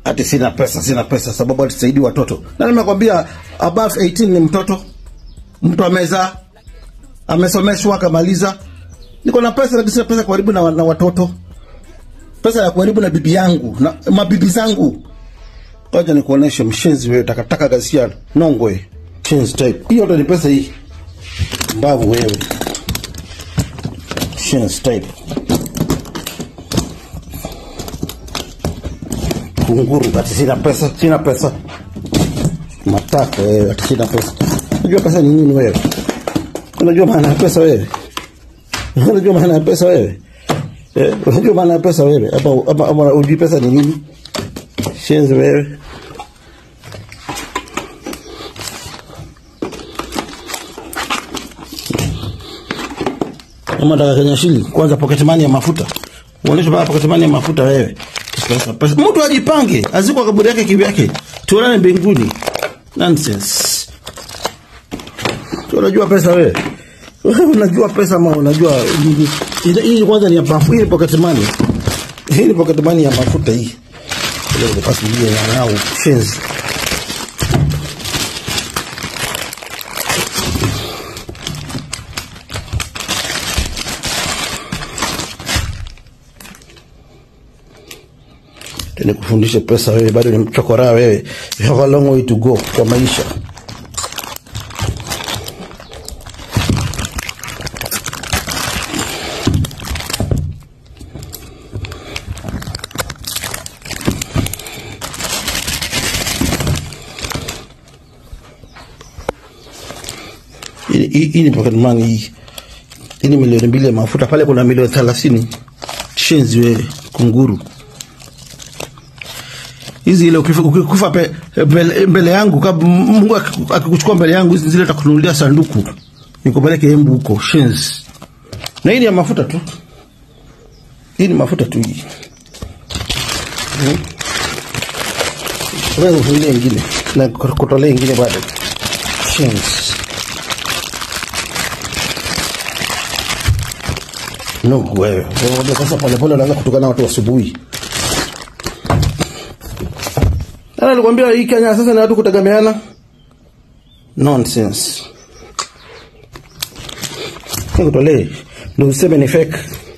ati sina pesa, sina pesa sababu atisaidii watoto. Na nimekwambia above 18 ni mtoto, mtu amezaa, amesomeshwa, akamaliza. Niko na pesa lakini sina pesa karibu na, na watoto, pesa ya karibu na bibi yangu na mabibi zangu. Ngoja nikuoneshe mshenzi wewe, takataka ghasia nongwe, shenzi type. Hiyo ndo ni pesa hii, mbavu wewe, shenzi type. kunguru ati sina pesa, sina pesa. Matako wewe, ati sina pesa. Unajua pesa ni nini wewe? Unajua maana ya pesa wewe? Unajua maana ya pesa wewe? Eh, unajua maana ya pesa wewe? Hapa hapa hapa unajua pesa ni nini? Shenzi wewe. Kama nataka Kenya shilingi, kwanza pocket money ya mafuta. Uoneshe baba pocket money ya mafuta wewe. Pesa, pesa. Mtu ajipange, azikwa kaburi yake kivyake. Tuonane mbinguni. Nonsense. Tu unajua pesa wewe? Wewe unajua pesa ama unajua hii hii kwanza ni ya mafuta, hii ni pocket money. Hii ni pocket money ya mafuta hii. Leo nipasi ile ya nao shenzi. nikufundishe pesa wewe, bado ni mchokora wewe. You have a long way to go kwa maisha. Hii- Hii hii ni pocket money hii. Hii ni milioni mbili ya mafuta, pale kuna milioni thelathini. Shenzi wewe, kunguru hizi ile ukifa, ukikufa pe, mbele, mbele yangu kab, Mungu akiku- akikuchukua mbele yangu hizi zile takununulia sanduku nikupeleke embu huko shenzi. Na hii ni ya mafuta tu, hii ni mafuta tu hii. Hmm. Unaweza kufungulia ingine na kutolea ingine bado shenzi. No, wewe wewe sasa polepole unaanza kutukana watu asubuhi. Ana nilikwambia hii Kenya sasa ni watu kutegemeana. Nonsense. Nikutolee. Ndio useme ni fake.